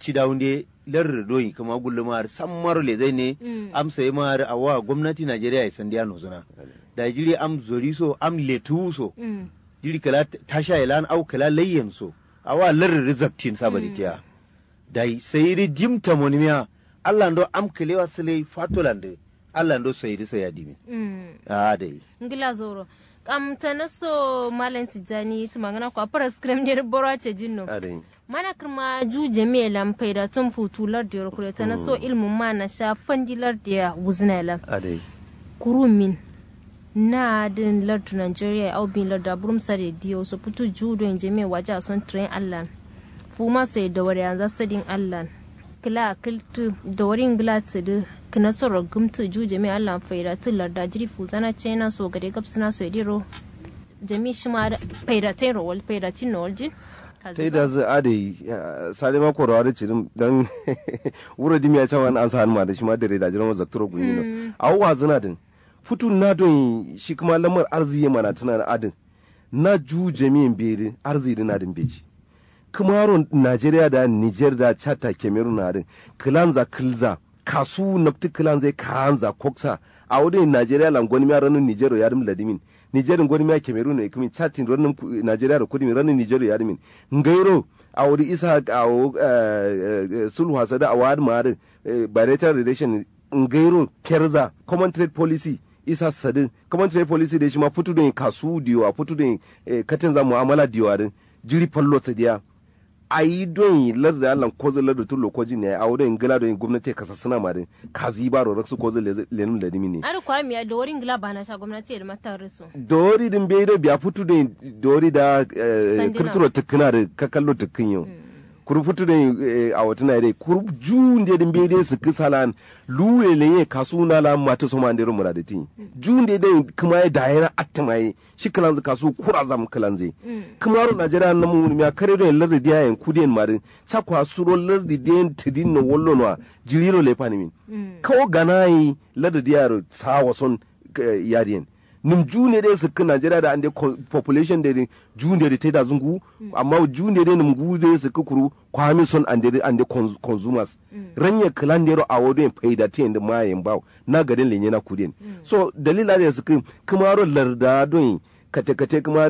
ci da wunde lar doyi kuma gullumar sammar le zai ne am sai mar awa gwamnati Najeriya ya sandiya no zuna da jiri am zori so am letu so jiri kala tasha ilan au kala layyan so awa lar rizaktin sabari tiya dai sai ri jimta monimiya Allah ndo am kelewa sile fatolande Allah ndo sai ri sai yadimi a dai ngila zoro kam tana so malam tijani tu magana ko apara scrum ne boro ce jinno a dai mana kirma ju jami'a lampai da tun futular da yorkure tana so ilmin ma na sha fandilar da wuzna lam a dai kurumin na din lardu nigeria au bin lardu aburum sare diyo so putu judo in jami'a waje a son train allan fuma sai da wari an zastadin allan kila kiltu da warin glatu da kina soro gumtu ju jami'a allan faida tun larda jiri fuzana chena so gade gabsuna so ediro jami shi ma faida tin rowal faida tin nolji ta da zai ade sale ma korawa da cirin don wura dimi ya cewa an sa hannu ma da shi ma da reda jiran wazar turo gumi no a wa zina din futu na don shi kuma lamar arziki mana tana da adin na ju jami'in beri arziki na din beji kumaron najeriya da niger da chata cameroon na din kilanza kilza kasu nafti kilanza kanza koksa a wadin najeriya langoni ya ranar niger ya dim ladimin nigeria gwani ma cameroon ne kuma chatin ranin nigeria da kudi ranin nigeria ya dimin ngairo a wuri isa a sulhu hasada a wadi ma'adin bilateral relation ngairo kerza common trade policy isa sadin common trade policy da shi ma fitu da kasu diyo a fitu da katin za mu'amala diyo a jiri fallo sadiya a yi don lar da allan kozo lar da tullo koji ne a wurin gila don gwamnati kasa suna ma din kazi ba ro raksu kozo lenun da dimi ne ar kwa miya da wurin gila bana sha gwamnati da mata risu dori din bai da biya fitu da dori da kirturo tukuna da kakallo tukun yau kuru fitu da a wata na dai kuru jun da din bai da su kisalan luwe lenye kasu na la mata so ma ndero muradati jun da dai kuma ya dayana atmaye shi kalanzu kasu kura zam kalanze kuma ro najeriya na mu mi akare do lar dia en kudien marin cha kwa suro lar di den tidin no wollo no jiriro le pani min kawo ganai lar dia ro sawa son yadien nim june dai su kan najeriya da ande population da june da ta da zungu amma june dai nim gu dai su kuru kwami son ande ande consumers ranya klan dero a wodo en faida te ende ma en baw na garin lenye na kudin so dalila da su kan kuma ro larda don kate kate kuma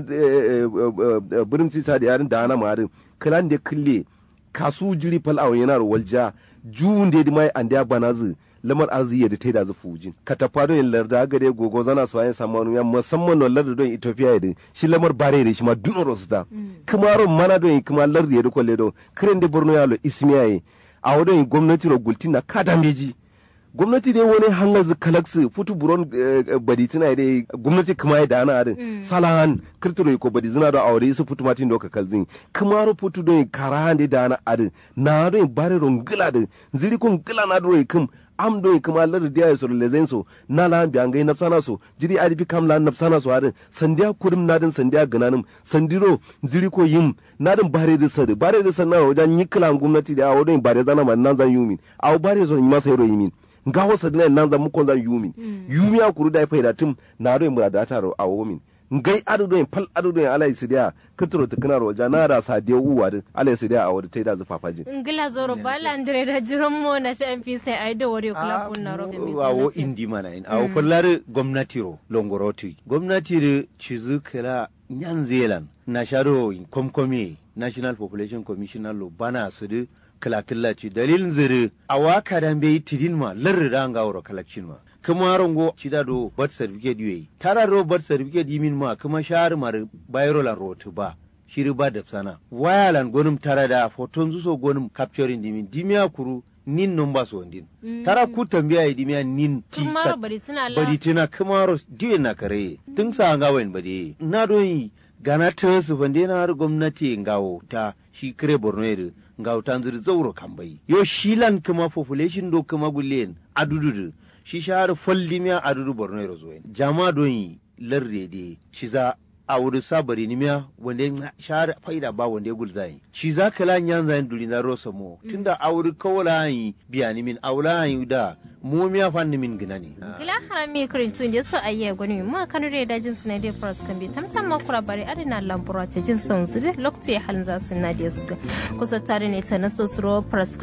birin sisa da yarin da ana marin klan da kille kasu jiri fal awon yana ro walja june dai mai ande banazu lamar arziki da ta da zu fujin ka ta fado yin larda gare gogo zana su ayin samu ya musamman no larda don Ethiopia da shi lamar bare da shi ma dun rosta kuma ron mana don kuma larda da kolle do kiren da Borno yalo ismiyaye a wadon gwamnati ro gultina kada meji gwamnati dai wani hangal zu kalaksu futu buron badi tana dai gwamnati kuma ya dana adin salahan kirtiro ko badi zina da aure su futu matin doka kalzin kuma ro futu don karahan da dana adin na don bare ron gila din ziri kun gila na do kum am do kuma lar dia ya soro lezen so na la bi angai nafsana so jiri adi bi kam la nafsana so adin sandiya kurum nadin sandiya gananim sandiro jiri ko yim nadin bare da sadi bare da sanna wajen yiklan gwamnati da awo don bare zana man nan zan yumin awo bare so yima sayro yimin nga wasa dina nan zan mukon zan yumin yumi a kuru da faida tum na do mu da ta ro awo min ngai adu do pal adu do ala isidia kitro tikna ro jana da sadiya uwa din ala isidia a wada taida zu fafaji ngila zoro bala andre da jiran mo na sha mp sai ai da wore kula kunna ro mi awo indi mana in awo fallar gwamnati ro longoroti gwamnati ro cizu kala nyan zealand na sharo komkomi national population commissioner lo bana su da kala ci dalilin zire a waka dan bai tidin ma larri da ga wuro kalakcin ma kuma rongo cida do birth certificate yoyi tara do birth certificate yimin ma kuma shahar mar bayrolan rotu ba shiri ba da sana wayalan gonum tara da foton zuso gonum capturing dimin dimiya kuru nin non ba so ndin tara ku tambiya yi dimiya nin ti kuma bari tana la bari tina kuma ro diwe na kare tun sa ga wayin bade na do yi gana ta su bande na har gwamnati ngawo ta shi kire borno yare ngawo ta zuri zauro kambai yo shilan kuma population do kuma gulen adududu shi shahar follimiya adudu borno yare zo jama don yi larde de shi za a wuri sabari nimiya wanda ya shahar faida ba wanda ya gulza yi shi za ka lan yan zayin duri na rosa mo tunda a wuri kawala yi biya ni min aula yi da mu miya fan ni min gina ne gila harami kirin tun da su ayya gwani ma kanu da dajin su na dai faras kan bi tamtam ma kura bari adina lambura ta jin son su da lokacin halin za su na da su kusa tare ne ta naso su ro faras